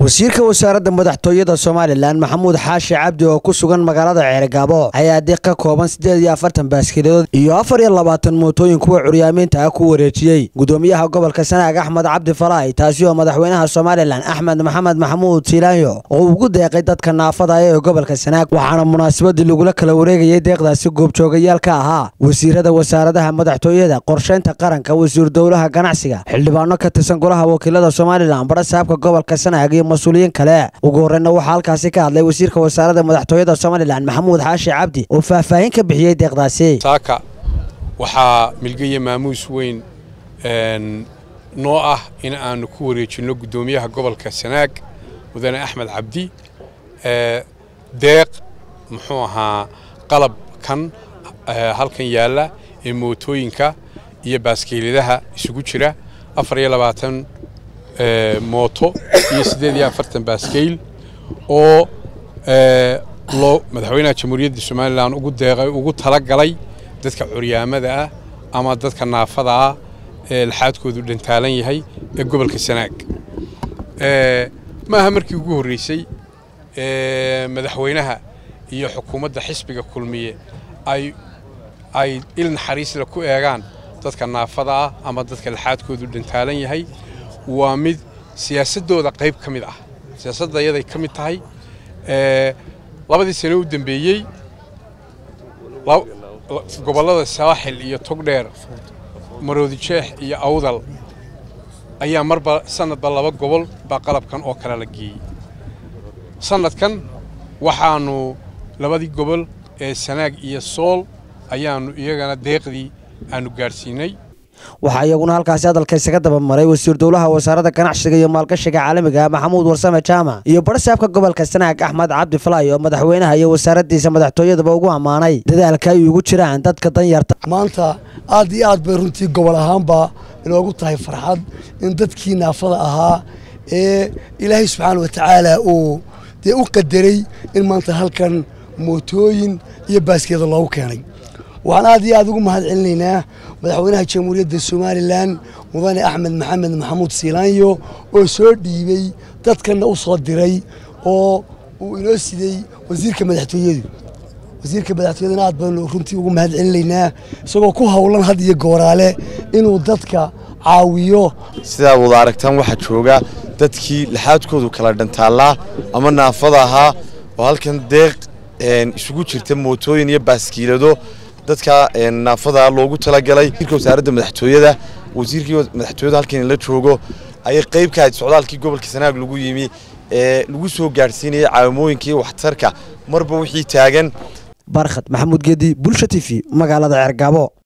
wasiirka wasaaradda madaxtooyada somalilan maxamuud xaashi cabdi oo ku sugan magaalada ceerigaabo ayaa diiq ka kooban siddeed iyo afartan baaskiiladood iyo afar iyo labaatan mootooyin kuwa curyaamiinta ah ku wareejiyey gudoomiyaha gobolka sanaag axmed cabdi falaay taasi oo madaxweynaha somalilan axmed maxamed maxamuud silaanyo oo ugu deeqay dadka naafada ee gobolka sanaag waxaana munaasabadii lagula kala wareegayay deeqdaasi goobjoogayaal ka ahaa wasiirada wasaaradaha madaxtooyada qorshaynta qaranka wasiir dowlaha ganacsiga xildhibaano ka tirsan golaha wakiilada somalilan barasaabka gobolka sanaag iyo mas-uuliyiin kale ugu horreyna waxaa halkaasi ka hadlay wasiirka wasaaradda madaxtooyada somalilan maxamuud xaashi cabdi oo faahfaahin ka bixiyey deeqdaasi saaka waxaa milgaya maamuus weyn noo ah in aanu ku wareejinno guddoomiyaha gobolka sanaag mudane axmed cabdi deeq muxuu ahaa qalabkan halkan yaalla ee mootooyinka iyo baaskiiladaha isugu jira afar iyo labaatan mooto iyo siddeed iyo afartan baaskeyl oo loo madaxweynaha jamhuuriyadda somalilan ugu deeqay ugu tala galay dadka curyaamada ah ama dadka naafada ah ee laxaadkoodu dhantaalan yahay ee gobolka sanaag maaha markii ugu horreysay madaxweynaha iyo xukuumadda xisbiga kulmiye ay ay il naxariisle ku eegaan dadka naafada ah ama dadka laxaadkoodu dhantaalan yahay waa mid siyaasaddooda qayb ka mid ah siyaasadda iyaday ka mid tahay labadii sano u dambeeyey gobollada saaxil iyo togdheer maroodijeex iyo awdal ayaa marba sanadba laba gobol baa qalabkan oo kale la geeyey sanadkan waxaannu labadii gobol ee sanaag iyo sool ayaannu iyagana deeqdii aannu gaadhsiinay waxaa iyaguna halkaasi hadalka isaga daba maray wasiir dowlaha wasaaradda ganacsiga iyo maalgashiga caalamiga maxamuud warsame jaamac iyo barasaabka gobolka sanaag axmed cabdi falaay oo madaxweynaha iyo wasaaraddiisa madaxtooyadaba ugu ammaanay dadaalka ay ugu jiraan dadka danyarta maanta aad iyo aad bay runtii gobol ahaanba inoogu tahay farxad in dadkii naafada ahaa ee ilaahay subxaana watacaala uu dee u qadaray in maanta halkan mootooyin iyo baaskeeda loogu keenay waxaan aad iyo aad ugu mahad celinaynaa madaxweynaha jamhuuriyadda somalilan mudane axmed maxamed maxamuud siilaanyo oo soo dhiibey dadkanna u soo diray oo uu inoo sidey wasiirka madaxtooyadu wasiirka madaxtooyadana aad baanu runtii ugu mahad celinaynaa isagoo ku howlan had iyo gooraale inuu dadka caawiyo sidaa wada aragtaan waxaa jooga dadkii laxaadkoodu kala dhantaallaa ama naafada ahaa oo halkan deeq isugu jirta mootooyin iyo baaskiilado dadka naafada loogu talagalay wasiirka wasaaradda madaxtooyada wasiirkii madaxtooyada halkan la joogo ayay qayb ka ahayd socdaalkii gobolka sanaag lagu yimi ee lagu soo gaadhsiinayay caawimooyinkii waxtarka marba wixii taagan barkhad maxamuud geedi bulsha t v magaalada ceergaabo